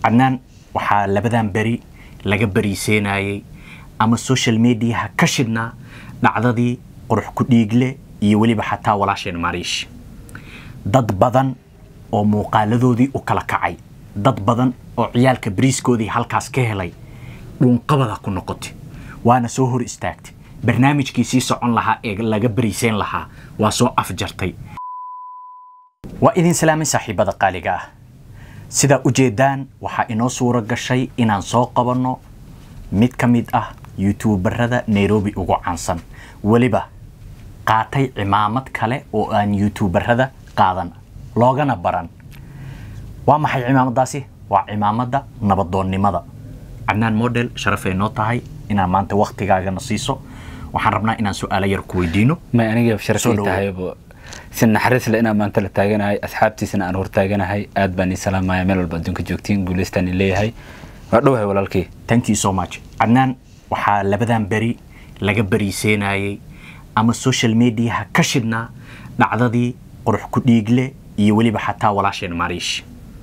cadnaan waxaa labadan beri laga bariiseenayay ama social mediaha ka shidhnaa dhacdadii qurux ku dhiigle iyo weliba xataa walaasheen mariish dad badan oo muuqaaladoodii u kala kacay dad badan oo ciyaalka bariiskoodii halkaas ka helay dhuunqabada ku noqotay waana soo hor istaagtay barnaamijkii sii socon lahaa ee laga bariiseen lahaa waa soo afjartay waa idin salaamin saaxiibada qaaliga ah sidaa ujeedaan waxaa inoo suuro gashay inaan soo qabanno mid ka mid ah youtuubarada nairobi ugu caansan weliba qaatay cimaamad kale oo aan youtuubarada qaadan loogana baran waa maxay cimaamadaasi waa cimaamada nabadoonnimada cadnaan model sharafay noo tahay inaan maanta waktigaagana siiso waxaan rabnaa inaan su-aalo yar ku weydiino may aniga Soo sharafay dhawow. tahaybo si naxariis le inaan maanta la taaganahay asxaabtiisana aan hortaaganahay aad baan ii salaamaya meel walba adduunka joogtiin guulaystaan ii leeyahay waa dhowahay walaalkii thank you so much cadnaan waxaa labadan beri laga bariiseenayay ama social mediaha ka shidhnaa dhacdadii qurux ku dhiigle iyo weliba xataa walaasheen mariish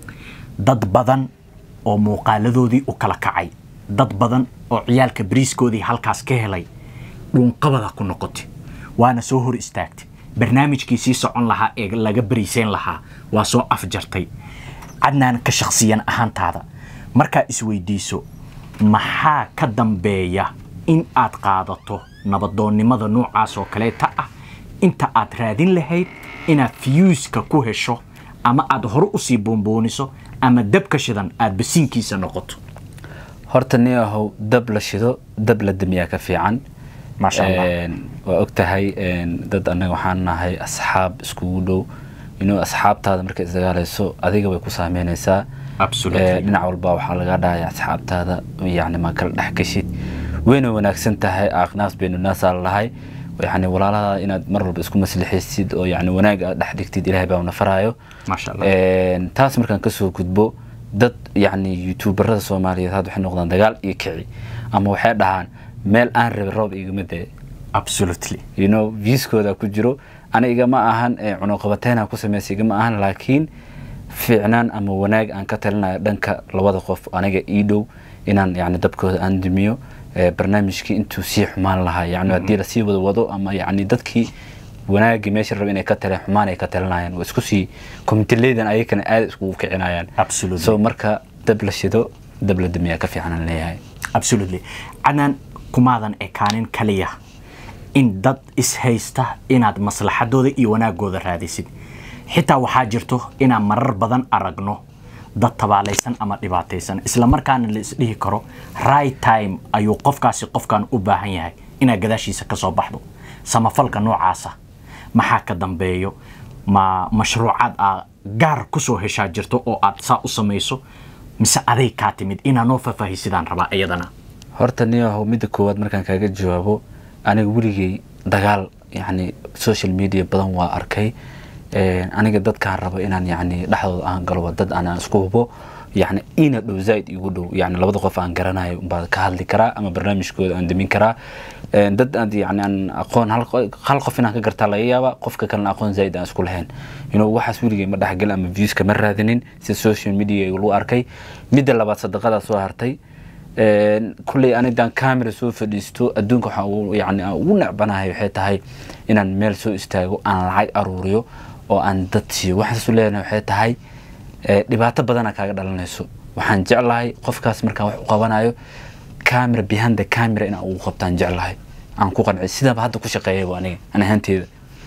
dad badan oo muuqaaladoodii u kala kacay dad badan oo ciyaalka bariiskoodii halkaas ka helay dhuunqabada ku noqotay waana soo hor istaagtay barnaamijkii sii socon lahaa ee laga bariiseen lahaa waa soo afjartay cadnaan ka shakhsiyan ahaantaada markaa isweydiiso maxaa ka dambeeya in aad qaadato nabadoonnimada noocaas oo kaleeta ah inta aad raadin lahayd inaad fiyuuska ku hesho ama aad hore usii boonbooniso ama dabka shidan aad basiinkiisa noqoto horta nin ahow dab la shido dab la damiyaa ka fiican Maasha Allah. Een, waa og tahay een, dad annaga waxaan nahay asxaab iskugu dhow inuu asxaabtaada markay isdagaalayso adiga way ku saameynaysaa Absolutely. Ee, dhinac walba waxaa laga dhahaya asxaabtaada yacni ma kala dhex geshid wayna wanaagsan tahay aaqnaas baynu naasaa lahay yani walaalaha inaad mar walba isku maslixaysid oo yani wanaag aad dhex dhigtid ilaahay baa na faraayo Maasha Allah. Een, taas markaan kasoo gudbo dad yani youtuberada soomaaliyeed hadda waxay noqdaan dagaal iyo kici ama waxay dhahaan meel aan rabin roob igama dee absolutely you know viewskooda ku jiro aniga ma ahan ee cunuqabateyn ku sameysay igama ahan laakiin fiicnaan ama wanaag aan ka talinayo dhanka labada qof aniga ii dhow inaan yani dabkooda aan dumiyo ee, barnaamijkii intuu sii xumaan lahaa yani haddii lasii wada wado ama yani dadkii wanaagii meesha raba inay ka taleen xumaan ay ka talinayaan waa isku sii komiteleedan ayakana aad iskugu kicinayaan Absolutely. so marka dab la shido dab la dumiyaa ka fiican aan leeyahay absolutely cadnaan kumaadan ekaanin kaliya in dad ishaysta inaad maslaxadooda iyo wanaagooda raadisid xitaa waxaa jirto inaan marar badan aragno dad tabaalaysan ama dhibaataysan isla markaana la isdhihi karo right time ayuu qofkaasi qofkan u baahan yahay inaad gadaashiisa ka soo baxdo samafalka noocaasa maxaa ka dambeeyo ma mashruucaad aa gaar kusoo heshaa jirto oo aad saa u samayso mise aday kaa timid inaa noo faahfaahisidaan rabaa iyadana horta niyahow midda koowaad markaan kaaga jawaabo aniga weligay dagaal yani social media badan waa arkay Een, aniga dadkaan rabo inaan yani dhexdooda aan galo waa dad aan isku hubo yani ina dhow zaaid igu dhow yani labada qof aan garanayo umbaa ka hadli karaa ama barnaamijkooda aan damin karaa Een, dad aan yani aan aqoon hal qo- hal qof inaan ka gartaa laga yaaba qofka kalena aqoon zaaid aan isku lahayn you know waxaas weligay ma dhexgal ama viewska ma raadinin si social media lagu arkay midda labaad sadaqadaa soo hartay Een, kulley anidaan camera soo fadhiisto adduunka waxaa ugu- yani aan ugu necbanahay waxay tahay inaan meel soo istaago aan lacag aruuriyo oo aan dad siiyo waxaan isu leenahay waxay tahay ee, dhibaato badana kaaga dhalanayso waxaan jeclahay qofkaas markaan wax u qabanayo camera behind the camera inaan ugu qabtaan jeclahay aan ku qancay sidaaba hadda ku shaqeeyaba aniga an ahaanteeda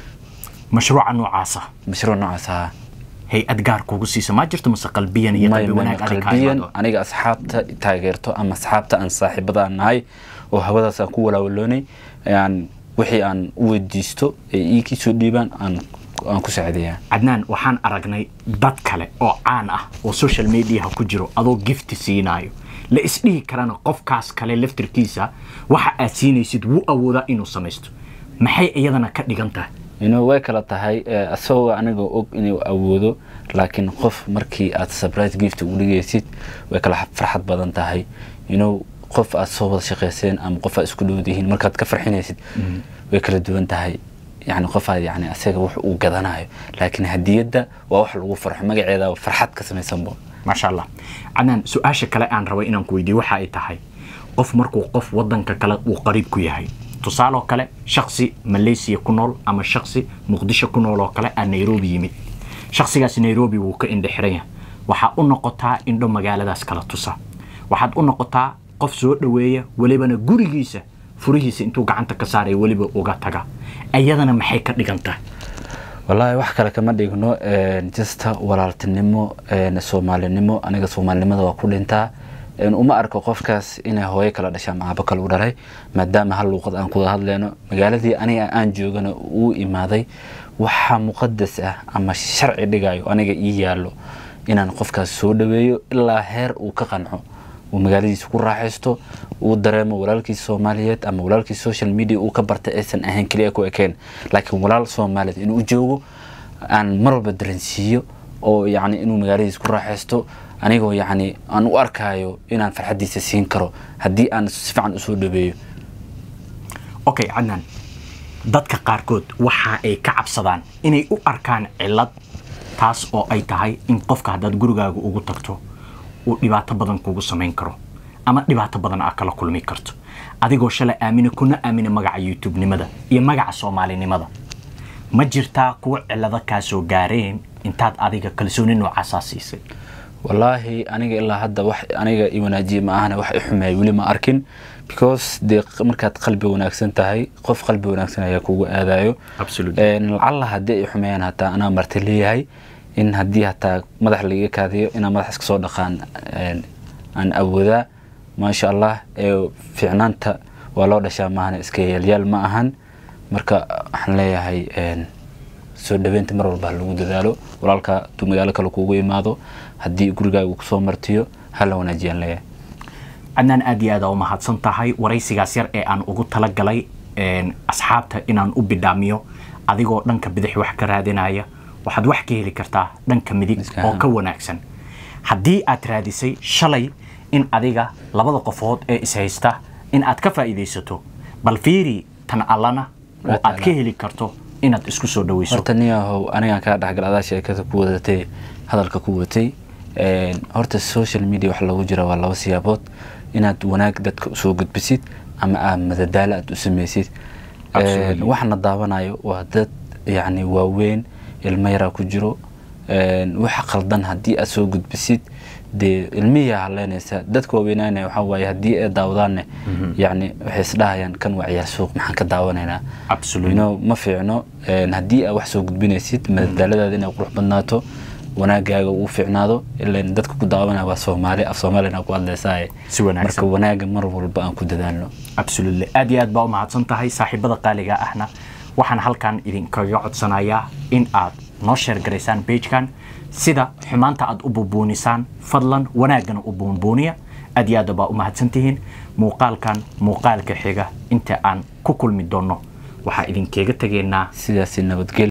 mashruuca noocaasa mashruuc noocaas ahaa hay-ad gaar kugu siisa ma jirto mase qalbiyan iyo may qalbi may wanaag adig kaa qalbiyan imaado aniga asxaabta taageerto ama asxaabta aan saaxiibada aan nahay oo hawadaas aan ku walaawaloonay aan wixii aan u weydiisto ee ii soo dhiibaan aan aan ku saacideeyaa cadnaan waxaan aragnay dad kale oo caan ah oo social mediaha ku jiro adoo gifti siinaayo la isdhihi karana qofkaas kale laftirkiisa waxa aad siinaysid wuu awoodaa inuu samaysto maxay iyadana ka dhigan tahay inuu way kala tahay eh, asagoo aniga og inuu awoodo laakiin qof markii aad surprise gift ugu dhigaysid way kala farxad badan tahay inuu qof aad soo wada shaqayseen ama qof aad isku dhowdihiin markaad ka farxinaysid way kala duwan tahay yani qofaad yani asaga wax uu gadanayo laakiin hadiyadda waa wax lagu farxo magaceeda farxad ka samaysanbo maasha allah cadnaan su-aasha kale aan rabay inaan ku weydiiyo waxa ay tahay qof markuu qof wadanka kale uu qariib ku yahay tusaaloo kale shaksi malaysia ku nool ama shaksi muqdisho ku nool oo kale aa nairobi yimid shaksigaas nairobi wuu ka indhe xiran yahay waxaa u noqotaa indho magaaladaas kala tusa waxaad u noqotaa qof soo dhoweeya welibana gurigiisa furihiisa intuu gacanta ka saaraya weliba uga taga ayadana maxay ka dhigan tahay wallaahi wax kale kama dhigno jasta walaaltinimo soomaalinimo aniga soomaalinimada waa ku dhintaa uma arko qofkaas inay hooyo kala dhasha ama aabo kale u dhalay maadaama hal luuqad aan kuwada hadleyno magaaladii aniga aan joogana uu imaaday waxaa muqadas ah ama sharci dhigayo aniga ii yaallo inaan qofkaas soo dhaweeyo ilaa heer uu ka qanco uu magaaladiisa ku raaxaysto uu dareemo walaalkiisa soomaaliyeed ama walaalkiisa social media uu ka bartay aysan ahayn keliya ku ekeen laakiin walaal soomaaliyeed inuu joogo aan mar walba dareensiiyo oo yacni inuu magaaladiisa ku raaxaysto anigoo yacni aan u arkaayo inaan farxaddiisa siin karo haddii aan si fiican usoo dhaweeyo okay cadnaan dadka qaarkood waxa ay ka cabsadaan inay u arkaan cillad taas oo ay tahay in qofka haddaad gurigaaga ugu tagto uu dhibaato badan kugu samayn karo ama dhibaato badan aad kala kulmi karto adigoo shalay aamina kuna aamina magaca youtube-nimada iyo magaca soomaalinimada ma jirtaa kuwa cillado kaa soo gaareen intaad adiga kalsooni noocaasaa siisay wallaahi aniga ilaa hadda wax aniga i wanaajiye ma ahane wax i xumeeya weli ma arkin because dee markaad qalbi wanaagsan tahay qof qalbi wanaagsan ayaa kugu aadayo lacalla haddii ay xumeeyaan hataa anaa marti leeyahay in haddii hataa madax laiga kaadiyo inaa madax iska soo dhaqaan aan awoodaa maasha allah fiicnaanta waa loo dhashaa maahane iska yaalyaal ma ahan marka waxaan leeyahay soo dhaweynta mar walba ha lagu dadaalo walaalka hadduu magaalo kale kuugu imaado haddii gurigaaga kusoo martiyo hala wanaajiyaan leeyahay cadnaan aad iyo aad aa u mahadsan tahay waraysigaas yar ee aan ugu talagalay asxaabta inaan u bidhaamiyo adigoo dhanka bidix wax ka raadinaya waxaad wax ka heli kartaa dhanka midig oo ka wanaagsan haddii aad raadisay shalay in adiga labada qofood ee ishaysta in aad ka faa'iidaysato bal fiiri tan allana oo aad ka heli karto inaad isku soo dhaweyso horta niyahow anigaan kaa dhexgal adaa sheekada ku wadatay hadalka ku watay horta social media wax loogu jira waa laba siyaabood inaad wanaag dadka usoo gudbisid ama aad madadaalo aad u samaysid waxna daawanayo waa dad yacni waaweyn ilmo yaraa ku jiro waxa qaldan haddii aad soo gudbisid dee ilmihiyaa haleynaysa dadka waaweynaanaya waxaa waaye haddii ay daawadaanne yacni waxay isdhahayaan kan waa ciyaar suuq maxaan ka daawanaynaa no ma fiicno haddii aad wax soo gudbinaysid madadaaladaada inay qurux badnaato wanaagaaga uu fiicnaado ilan dadka ku daawanaya waa soomaali af soomaalina ku hadlaysaa si wanaagsan marka wanaaga mar walba aan ku dadaalno absolutely aad iyo aad baa u mahadsan tahay saaxiibada qaaliga ahna waxaan halkan idinkaga codsanayaa in aad noo sheergaraysaan pagekan sida xumaanta aad u buubuunisaan fadlan wanaagana u buunbuuniya aad iyo aad baa u mahadsantihiin muuqaalkan muuqaalka xiga inta aan ku kulmi doonno waxaa idinkeega tegaynaa sidaasi nabadgelyo